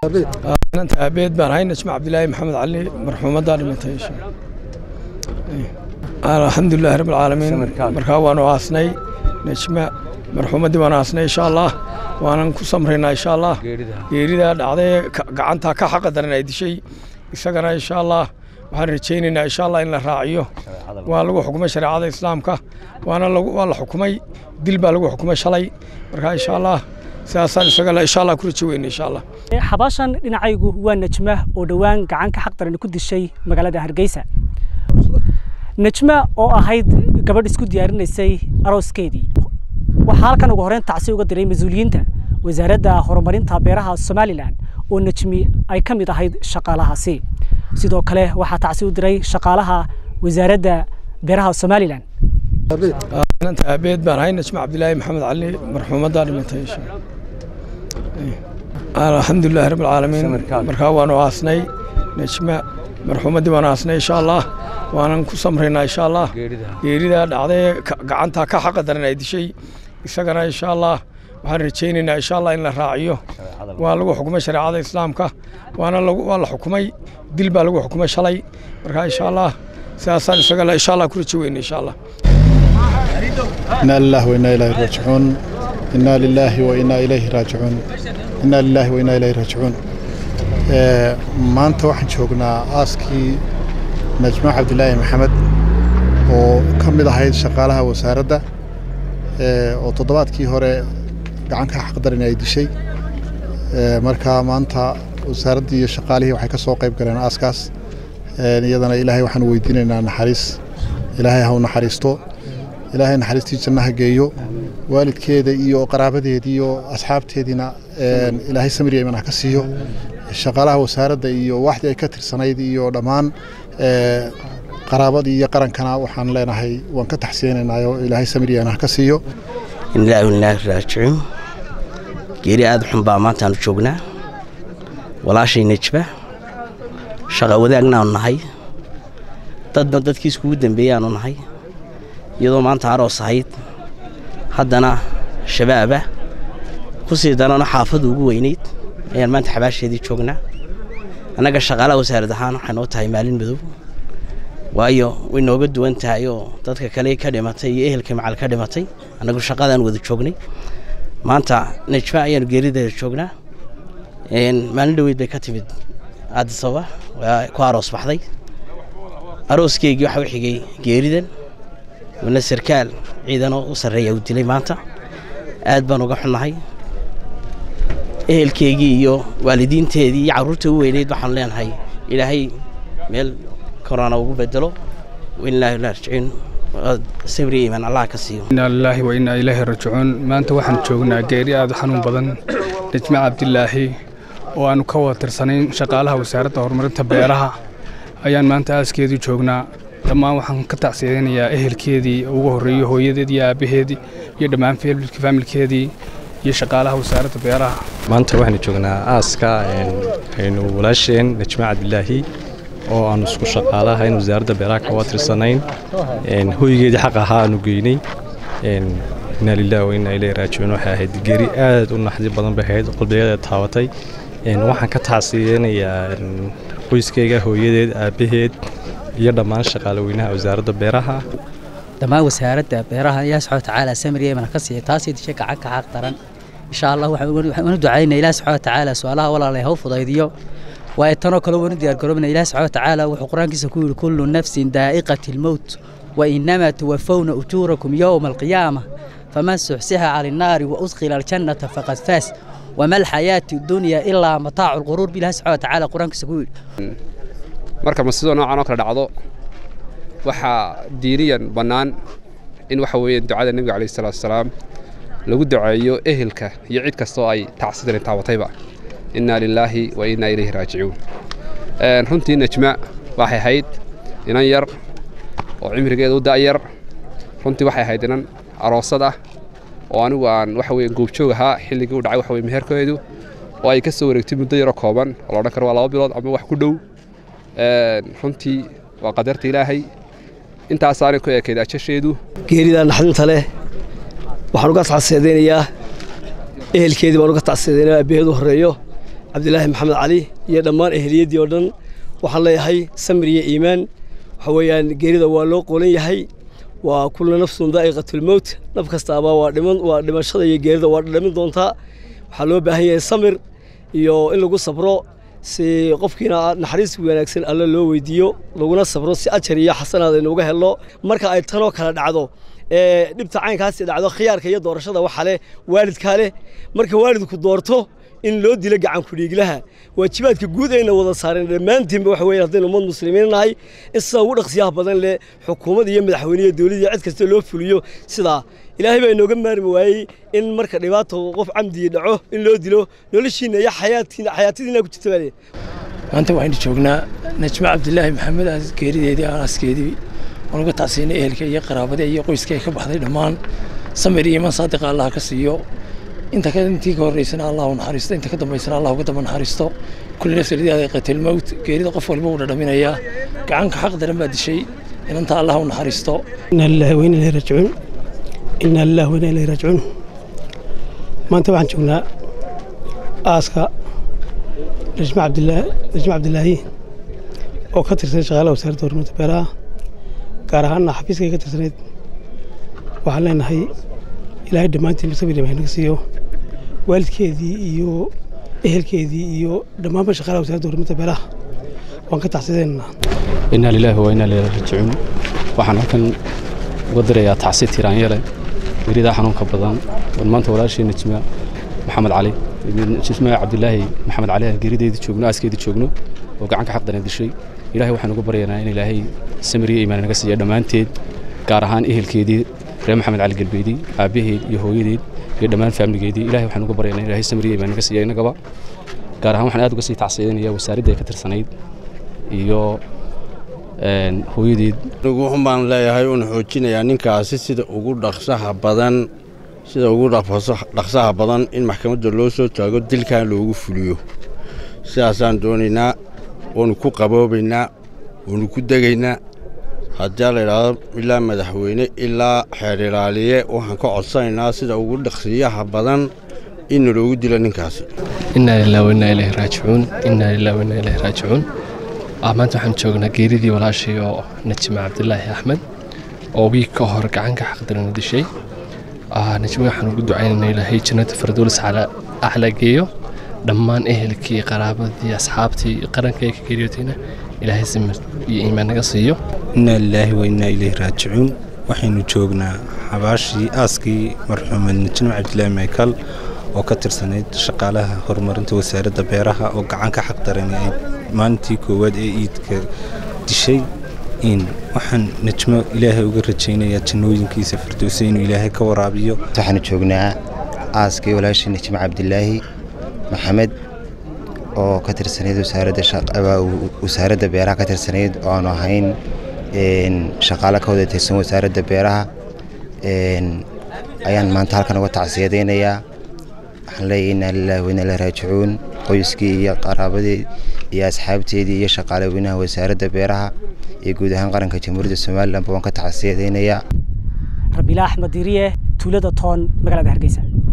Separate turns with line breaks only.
inanta aabeed baan ahay najma cabdilaahi maxamed cali marxuumaddaa dhimatay alxamdulilahi rabbi alcaalamiin markaa waanu aasnay najma marxuumaddii waanu aasnay insha allah waanan ku samraynaa insha allah geeridaa dhacday gacantaa ka xaqa daran ay dishay isagana insha allah waxaan rajaynaynaa insha allah in la raaciyo waa lagu xukumay shareecada islaamka waana waa la xukumay dil baa lagu xukumay shalay markaa insha allah sidaasaan isaga insha allah ku rajo weyna insha allah
xabaashan dhinacaygu waa najma oo dhowaan gacan ka xaq daran ku dishay magaalada hargeysa najma oo ahayd gabadh isku diyaarinaysay arooskeedii waxaa halkan ugu horreyn tacsi uga diray mas-uuliyiinta wasaaradda horumarinta beeraha somalilan oo najmi ay ka mid ahayd shaqaalahaasi sidoo kale waxaa tacsi u diray shaqaalaha wasaaradda beeraha somalilan
inanta aabeed baan ahay najma cabdilaahi maxamed cali marxuumaddaa dhimatay alxamdulilahi rabbi alcaalamiin markaa waanu aasnay najma marxuumaddii waanu aasnay insha allah waanan ku samraynaa insha allah geeridaa dhacday gacantaa ka xaqa daran ay dishay isagana insha allah waxaan rajaynaynaa insha allah in la raaciyo waa lagu xukumay shareecada islaamka waana waa la xukumay dil baa lagu xukumay shalay markaa insha allah sidaasaan isaga insha allah ku rajo weyna insha allah
إنا لله وإنا إليه راجعون إنا لله وإنا إليه راجعون إنا لله وإنا إليه راجعون maanta waxaan joognaa aaskii najma cabdilaahi maxamed oo ka mid ahayd shaqaalaha wasaaradda oo toddobaadkii hore gacanka xaqdarin ay dishay marka maanta wasaaraddii iyo shaqaalihii waxay ka soo qayb galeen aaskaas iyadana ilaahay waxaan weydiinaynaa naxariis ilaahay ha u naxariisto ilaahay naxariistii jannaha geeyo waalidkeeda iyo qaraabadeedii iyo asxaabteediina ilaahay samir iyo iman ha ka siiyo shaqaalaha wasaaradda iyo waxdii ay ka tirsanayd iyo dhammaan qaraabadii iyo qarankana waxaan leenahay waan ka taxsiyeynaynaayo ilaahay samir iyo iman ha ka siiyo
inilaahi inilaahi raajicuun geeri aada xun baa maantaanu joognaa walaashay nejba shaqa wadaagnaanu nahay dadba dadkii iskugu dembeeyaanu nahay iyadoo maanta aroos ahayd haddana shabaaba ku sii darana xaafadu ugu weynayd ayaan maanta xabaasheedii joognaa annaga shaqaalaha wasaarad ahaan waxay noo tahay maalin madow waayo way nooga duwan tahay oo dadka kale ka dhimatay iyo ehelka macal ka dhimatay annagu shaqadaan wada joognay maanta najma ayaanu geerideeda joognaa maalin dhoweyd bay ka timid aadisaba waa ku aroos baxday arooskeygii waxaa u xigay geeridan wana sarkaal ciidanoo u sarreeya uu dilay maanta aad baan uga xunnahay ehelkeygii iyo waalidiinteedii iyo carruurta u weyneyd waxaanu leenahay ilaahay meel korona ugu bedelo wainilaahi rajicuun sabri iimaan allah ka siiyo
inaa lilaahi wa inaa ilaahi rajicuun maanta waxaan joognaa geeri aad u xanuun badan najma cabdilaahi oo aanu ka wada tirsanayn shaqaalaha wasaaradda horumarinta beeraha ayaan maanta aaskeedii joognaa dhammaan waxaan ka tacsiyeynayaa ehelkeedii ugu horreeyey hooyadeed iyo aabbaheedii iyo dhammaan faamilkeedii iyo shaqaalaha wasaaradda beeraha
maanta waxaanu joognaa aaska aynu walaasheen najma cabdilaahi oo aanu isku shaqaalaha in wasaaradda beeraha ka watirsanayn hoygeedii xaq ahaa aanu geynay inaa lilah wa inaa ilayhi raajicuun waxay ahayd geri aad u naxdi badan bay ahayd qalbigeeda taabatay waxaan ka tacsiyeynayaa qoyskayga hooyadeed aabbaheed iyo dhammaan shaqaale weynaha wasaaradda beeraha
dhammaan wasaaradda beeraha ilaah subxaana watacaala samir yeeman ka siiya taasii dishay gacan ka xaq daran insha allah waxaan u ducaynaa ilaah subxaana watacaala su-aalaha walaalay ha u fudaydiyo waayo tanoo kale wanu diyaar garoobna ilaah subxaana watacaala wuxuu qur-aankiisa ku yidhi kullu nafsin daa'iqati lmowt wa inamaa tuwafawna ujuurakum yowma alqiyaama faman suxsiha cala annaari wa udkhila aljannata faqad faas wama alxayaati dunya ilaa mataacu lquruur bi ilaah subxaana watacaala qur-aankiisa ku yidhi
marka masido noocan oo kale dhacdo waxaa diiniyan bannaan in waxa weeye ducada nebiga calayhi salaatu wasalaam lagu duceeyo ehelka iyo cid kastoo ay tacsidan taabatayba innaa lilaahi wa innaa ilayhi raajicuun runtii najma waxay ahayd inan yar oo cimrigeeda u da'yar runtii waxay ahayd inan aroosad ah oo anigu aan waxa weye goobjoog ahaa xilligii u dhacay waxa weye meherkeedu oo ay ka soo wareegtay muddo yaroo kooban oo la odhan karo waa laba bilood ama wax ku dhow runtii waa qadarta ilaahay intaasaanay ku eekayd ajasheedu
geeridaa naxdinta leh waxaan uga tacseedaynayaa ehelkeedii baan uga tacseedaynaya aabbaheed u horreeyo cabdilaahi maxamed cali iyo dhammaan ehliyaddii oo dhan waxaan leeyahay samir iyo iimaan waxa weeyaan geerida waa loo qolan yahay waa kullu nafsun daa'iqatulmowt naf kastaaba waa dhiman waa dhimashada iyo geerida waa dhimin doontaa waxaa loo baahan yahay samir iyo in lagu sabro si qofkiina naxariis wanaagsan alle loo weydiiyo laguna sabro si ajar iyo xasanaad aynuuga helno marka ay tanoo kale dhacdo ee dhibta caynkaasi dhacdo khiyaarka iyo doorashada waxa leh waalidkaa leh marka waalidku doorto in loo dilo gacan ku-dhiiglaha waajibaadka guud ayna wada saareen dhammaantiinba waxa weeye haddaynu ummad muslimiin nahay in sidaa ugu dhaqsiyaha badan leh xukuumad iyo madaxweyne dowladda iyo cid kasta loo fuliyo sidaa ilaahay baa inooga maarmi waayey in marka dhibaato qof camdigii dhaco in loo dilo noloshiina iyo xayaatiina xayaatadiina ku jirta baa
maanta waxaynu joognaa najma cabdilaahi maxamed geerideedii aaskeedii waan uga tacsiinay ehelka iyo qaraabada iyo qoyska ay ka baxday dhammaan samir iyo iman saadiqa allah ka siiyo inta ka intii ka horeysana allah u naxariisto inta ka dambeysana allah uga daba naxariisto kulli nafsi lidaada qatil mowt geerida qof walba uu dhadhaminayaa gacanka xaq daran baa dishay inanta allah u naxariisto
inna lillahi wa inna ilayhi raajicuun inna lillahi wa inna ilayhi raajicuun maanta waxaan joognaa aaska najma cabdilaahi najma cabdilaahi oo ka tirsan shaqaalaha wasaaradda horumarinta beeraha gaar ahaanna xafiiskay ka tirsanayd waxaan leenahay ilaahay dhammaantiin sabir iyo naga siiyo waalidkeedii iyo ehelkeedii iyo dhammaanba shaqaalaha wasaaradda horumarinta beeraha waan ka tacsideynaa
inaa lilaahi wa inaa ilayhi raajicuun waxaan halkan uga dirayaa tacsi tiraanyele geridaa xanuunka badan waan maanta walaashii najma maxamed cali najma cabdilaahi maxamed cali aan gerideedii joogno aaskeedii joogno oo gacanka xaqdana dishay ilaahay waxaan uga baryaynaa in ilaahay samir iyo iimaan naga siiya dhammaanteed gaar ahaan ehelkeedii reer maxamed cali galbeedi aabbaheed iyo hooyadeed iyo dhammaan faamligeedii ilahay waxaan uga baryaynaa in ilaahay samir iyo iimaan naga siiya innagaba gaar ahaan waxaan aad uga sii tacsiidinayaa wasaaradda ay ka tirsanayd iyo hooyadeed
anigu wuxun baan leeyahay uun xoojinayaa ninkaasi sida ugu dhaqsaha badan sida ugu dhaqsaha badan in maxkamadda loo soo taago dilkan loogu fuliyo sidaasaan doonaynaa waanu ku qaboobaynaa waanu ku degaynaa haddii la idhaahdo ilaa madaxweyne ilaa xeer ilaaliye waxaan ka codsanaynaa sida ugu dhaqsiyaha badan in loogu dilo ninkaasi
innaa lilah wainaa ilaahi raajicuun innaa lilah wainaa ilaahi raajicuun maanta waxaan joognaa geeridii walaashii oo najma cabdilaahi axmed oo wiig ka hor gacanka xaqdarana dishay najma waxaan ugu ducaynaynaa ilaahay jannata farduulis acla geeyo dhammaan ehelkii qaraabadii asxaabtii qaranka ee ka geeriyootayna ilaahay samir iyo iimaan naga siiyo
innaa lilaahi wa innaa ilayhi raajicuun waxaynu joognaa xabaashii aaskii marxuumed najma cabdilaahi maykal oo ka tirsanayd shaqaalaha horumarinta wasaaradda beeraha oo gacanka xaqdarani ay maalintii koowaad ee iidka dishay in waxaan najmo ilaahay uga rajaynayaa jannooyinkiisa firdowsa inuu ilaahay ka waraabiyo
waxaanu joognaa aaskii walaashii najmo cabdilaahi maxamed oo ka tirsanayd wasaaradda beeraha ka tirsanayd oo aanu ahayn shaqaalo ka wada tirsan wasaaradda beeraha ayaan maanta halkan uga tacsiyadaynayaa waxaan leeyahay innaa lilaahi wa innaa ilaahi raajicuun qoyskii iyo qaraabadii iyo asxaabteedii iyo shaqaale weynaha wasaaradda beeraha iyo guud ahaan qaranka jamhuuriyadda somalilanba waan ka tacsiyadaynayaa
rabiila axmed diriye tuulada toon magaalada hargeysa